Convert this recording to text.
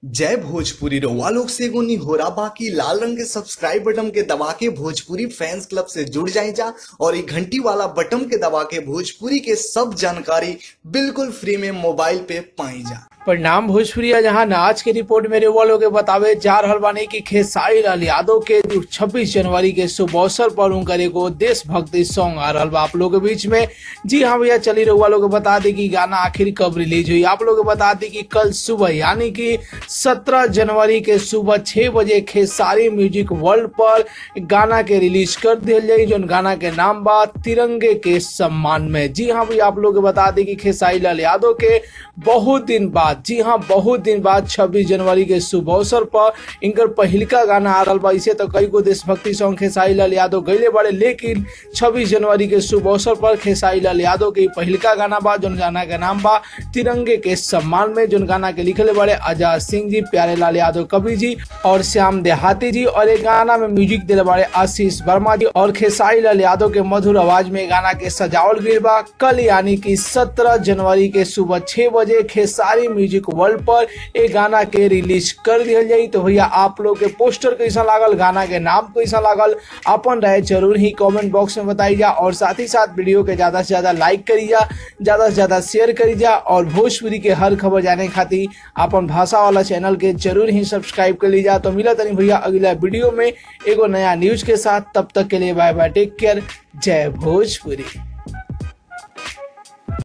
जय भोजपुरी रउआ लोग से एगो निहोरा बाकी लाल रंग के सब्सक्राइब बटन के दबा के भोजपुरी फैंस क्लब से जुड़ जाए जा और ये घंटी वाला बटन के दबा के भोजपुरी के सब जानकारी बिल्कुल फ्री में मोबाइल पे पाई जा परिणाम भोजपुरी है जहां आज के रिपोर्ट में रेवा लोग बतावे जा रहल बानी कि खेसारी लाल यादव के 26 जनवरी के शुभ अवसर पर उनकर एगो देशभक्ति सॉन्ग आ रहल बा आप लोग के बीच में जी हाँ भैया चली रउआ लोग बता दी कि गाना आखिर कब रिलीज हुई आप लोग बता दी कि कल सुबह यानी कि 17 जनवरी के सुबह छह बजे खेसारी म्यूजिक वर्ल्ड पर गाना के रिलीज कर दिया जाई जो गाना के नाम बा तिरंगे के सम्मान में जी हाँ भैया आप लोग बता दी कि खेसारी लाल यादव के बहुत दिन बाद जी हाँ बहुत दिन बाद 26 जनवरी के शुभ अवसर पर इनकर पहिलका गाना आ रहा बा इसे तो कई गो देशभक्ति सॉन्ग खेसारी लाल यादव गईले बड़े लेकिन 26 जनवरी के शुभ अवसर पर खेसारी लाल यादव के पहिलका गाना बा जोन गाना के नाम बा तिरंगे के सम्मान में जोन गाना के लिखले बड़े आजाद सिंह जी प्यारे लाल यादव कवि जी और श्याम देहाती जी और एक गाना में म्यूजिक दिले बड़े आशीष वर्मा जी और खेसारी लाल यादव के मधुर आवाज में गाना के सजावल गई बा कल यानी कि 17 जनवरी के सुबह छह बजे खेसारी म्यूजिक वर्ल्ड पर एक गाना के रिलीज कर दिया जाई तो भैया आप लोग के पोस्टर कैसा लागल गाना के नाम कैसा लागल अपन राय जरूर ही कमेंट बॉक्स में बताई जा और साथ ही साथ वीडियो के ज्यादा से ज्यादा लाइक करी जा ज्यादा से ज्यादा शेयर करी जा और भोजपुरी के हर खबर जाने खातिर अपन भाषा वाला चैनल के जरूर ही सब्सक्राइब कर लीजा तो मिला तनी भैया अगला वीडियो में एगो नया न्यूज के साथ तब तक के लिए बाय बाय टेक केयर जय भोजपुरी